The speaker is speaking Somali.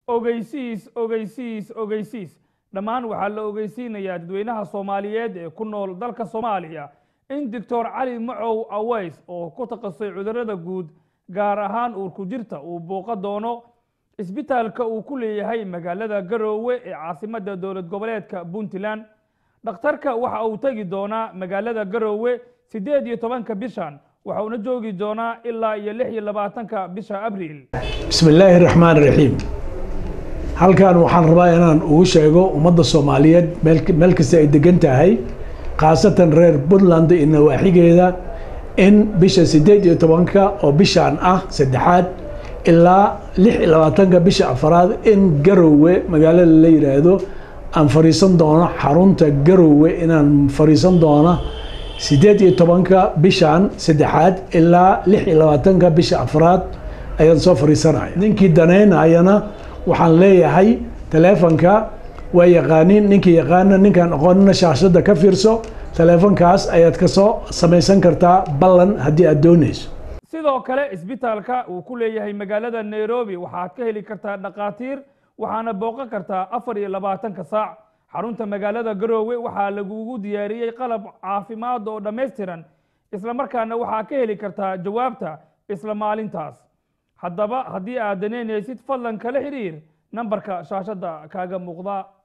ogeysiis ogeysiis ogeysiis dhammaan waxaa la ogeysiinayaa dadweynaha soomaaliyeed ee ku nool dalka soomaaliya in doctor cali macow aweys oo ku takasay cudurrada guud gaar ahaan uurku jirta uu booqa doono isbitaalka uu ku leeyahay magaalada garoowe ee caasimadda dowlad goboleedka puntland dhakhtarka waxa uu tegi doonaa magaalada garoowe siddeed iyo tobanka bishan waxauna joogi doonaa ilaa iyo lix iyo labaatanka bisha abriil bismi illaahi raxmaan raxiim halkan waxaan rabaa inaan ugu sheego ummadda soomaaliyeed meel kasta ay degan tahay khaasatan reer puntland iyo nawaaxigeeda in bisha siddeed iyo tobanka oo bishaan ah saddexaad ilaa lix iyo labaatanka bisha afaraad in garowe magaalada la yidhaahdo aan fadhiisan doono xarunta garowe inaan fadhiisan doono siddeed iyo tobanka bishan saddexaad ilaa lix iyo labaatanka bisha afraad ayaan soo fadhiisanaya ninkii daneynayana waxaan leeyahay taleefonka waa yaqaanin ninkii yaqaana ninkaan aqoonina shaashada ka fiirso taleefonkaas ayaad kasoo samaysan kartaa ballan haddii aad doonayso sidoo kale isbitaalka uu ku leeyahay magaalada nairobi waxaad ka heli kartaa dhakhaatiir waxaana booqan kartaa afar iyo labaatanka saac xarunta magaalada garoowe waxaa lagugu diyaariyey qalab caafimaad oo dhammaystiran islamarkaana waxaa ka heli kartaa jawaabta isla maalintaas haddaba haddii aad daneynaysid fadlan kala xidhiir nambarka shaashadda kaaga muuqda